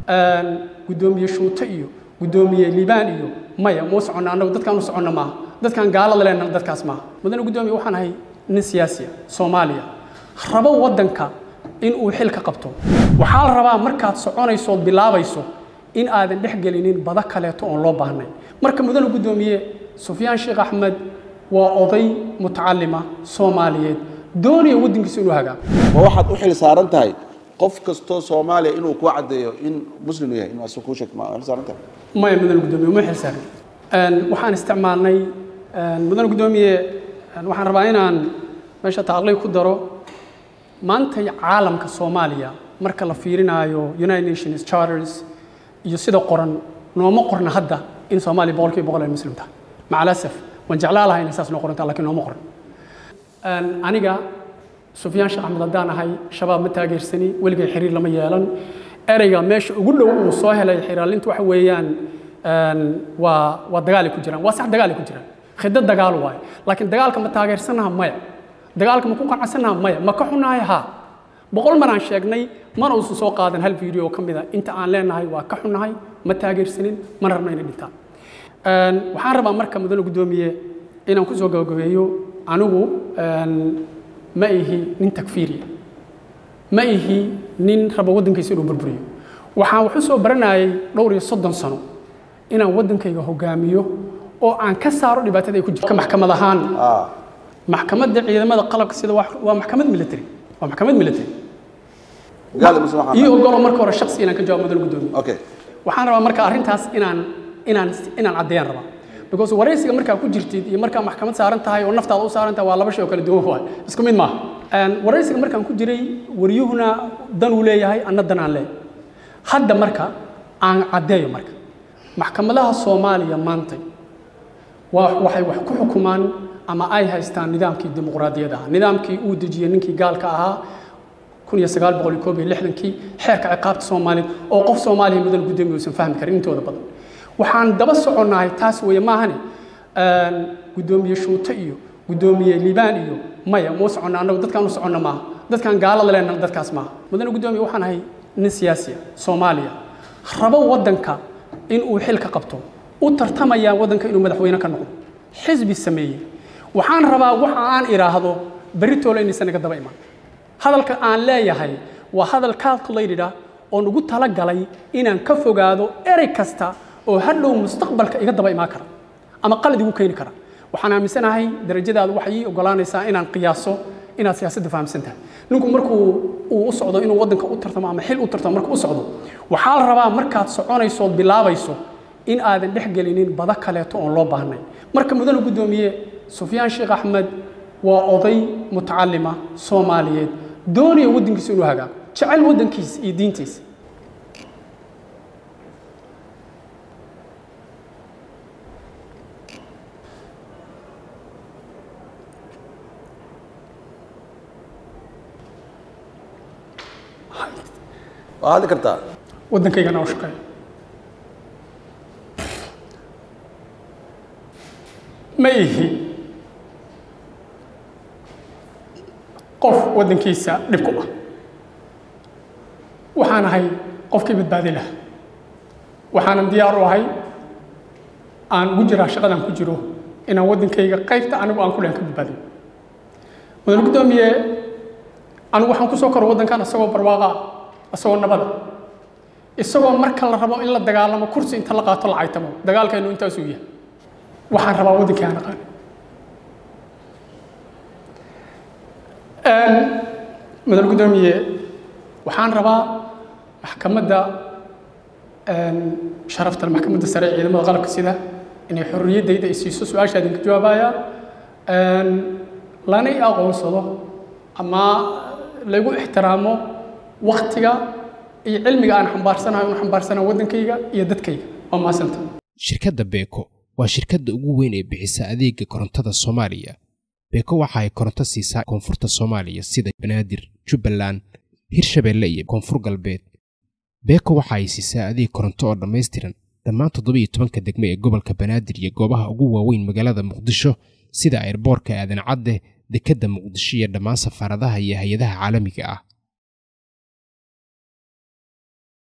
guddoomiye shuute iyo guddoomiye liibaan iyo maya muu soconna annagu dadkaan u soconna maaha dadkaan gaalada leenna dadkaas maaha mudane guddoomiye waxaan ahay nin siyaasiya soomaaliya rabo waddanka in uu xil ka qabto waxaa la rabaa markaad soconayso ood bilaabayso in aadan dhex gelinin bada kaleeto oon loo baahnay marka mudane guddoomiye sufyaan sheekh axmed waa oday mutacalima soomaaliyeed doonaya waddankiisa inuu hagaago ma waxaad u xil saaran tahay qof kastoo soomaaliya inuu ku caddeeyo in muslim yahay inuu asag kuu sheegto ma xil saaran tahay maya mudane guddoomiye uma xilsaarin waxaan isticmaalnay mudane guddoomiye waxaan rabaa inaan meesha tacliiq ku daro maanta caalamka soomaaliya marka la fiirinaayo united nations charters iyo sida qoran nooma qorna hadda in soomaaliya boqolkiiba boqol ay muslim tahay macalasaf waan jeclaa lahay inay saas noo qorantaa lakiin nooma qoran aniga sufyaan sheekh axmed haddaan ahay shabaab ma taageersani weligay xiriir lama yeelan ereyga meesha ugu dhow uu soo helay xiraalintu waxa weeyaan waa waa dagaalay ku jiraan waa sax dagaalay ku jiraan khidad dagaal waaye laakiin dagaalka ma taageersanaha maya dagaalka ma ku qanacsanaha maya ma ka xunahay haa boqol maraan sheegnay mana uusan soo qaadan hal video oo ka mid a inta aan leenahay waa ka xunahay ma taageersanin mana rabna inay dhintaan waxaan rabaa marka mudane guddoomiye inaan ku soo gabagabeeyo anigu ma ihi nin takfiiriya ma ihi nin raba waddankiisa inuu burburiyo waxaan wax u soo baranayay dhowr iyo soddon sano inaan waddankayga hogaamiyo oo aan ka saaro dhibaatada ay ku jirto maxkamad ahaan maxkamadda ciidamada qalabka sida waa maxkamad military waa maxkamad military gaal muslim waxaan iyo ogolo marka hore shaksi inaan ka jawaabo mudane guddoomiye okay waxaan rabaa marka arrintaas inaan inaan inaan caddeeyaan rabaa because waraysiga markaa ku jirtid iyo markaa maxkamad saaran tahay oo naftaada u saaran tahay waa laba shay oo kala duwan waay isku mid maaha waraysiga markaan ku jiray waryuhuna dan uu leeyahay anna dan aan leeyahay hadda marka aan caddeeyo marka maxkamadaha soomaaliya maantay waa waxay wax ku xukumaan ama ay haystaan nidaamkii dimuqraadiyadda ahaa nidaamkii uu dejiyey ninkii gaalka ahaa kun iyo sagaal boqol iyo koob iyo lixdankii xeerka ciqaabta soomaaliyeed oo qof soomaaliya mudan guddoomiye uusan fahmi karin intooda badan waxaan daba soconnahay taas weeye maahane guddoomiye shuute iyo guddoomiye liibaan iyo maya muu soconna annagu dadkaan u soconna maaha dadkaan gaalada leenna dadkaas maaha mudane guddoomiye waxaan ahay nin siyaasiya soomaaliya rabo waddanka in uu xil ka qabto u tartamaya waddanka inuu madaxweyne ka noqdo xisbi sameeyey waxaan rabaa waxa aan idhaahdo beritoole inaysan naga daba imaan hadalka aan leeyahay waa hadal calculated ah oo nagu talagalay inaan ka fogaado erey kasta oo hadhow mustaqbalka iga daba imaan kara ama qalad igu keeni kara waxaan aaminsanahay darajadaadu waxay ii ogolaanaysaa inaan qiyaaso inaad siyaasadda fahamsan tahay ninku markuu uu u socdo inuu waddanka u tartamo ama xil u tartamo markuu u socdo waxaa la rabaa markaad soconayso ood bilaabayso in aadan dhex gelinin bada kaleeto oon loo baahnay marka mudane guddoomiye sufyaan sheekh axmed waa oday mutacalima soomaaliyeed doonaya waddankiisa inuu hagaago jecel waddankiisa iyo diintiisa waa hadli kartaa waddankaygana u shaqeeya ma ihi qof waddankiisa dhib ku ah waxaan ahay qofkii badbaadi laha waxaanan diyaar u ahay aan ugu jiraa shaqadan ku jiro inaan waddankayga qaybta anigu aan ku lehan ka badbaadiyo mudane guddoomiye anigu waxaan ku soo koro waddankan isagoo barwaaqa isagoo nabada isagoo marka la rabo in la dagaalamo kursi inta la qaato la caytamo dagaalkaynu intaasuu yahay waxaan rabaa waddankii aan aqaan mudane guddoomiye waxaan rabaa maxkamadda sharafta maxkamadda sare ee ciidamada qalabka sida inay xorriyaddayda ay siiso su-aasha idinka jawaabaya lana i aqoonsado ama lagu ixtiraamo waktiga iyo cilmiga aan xambaarsanahay un xambaarsanaha waddankayga iyo dadkayga waa mahadsanta shirkadda beeko waa shirkadda ugu weyn ee bixisa adeega korontada soomaaliya beeko waxa ay koronto siisaa koonfurta soomaaliya sida banaadir jubbaland hirshabeelle iyo koonfur galbeed beeko waxa ay siisaa adeeg koronto oo dhammaystiran dhammaan toddobiiyo tobanka degme ee gobolka banaadir iyo goobaha ugu waaweyn magaalada muqdisho sida airboorka aadan cadde dekedda muqdisho iyo dhammaan safaaradaha iyo hay-adaha caalamiga ah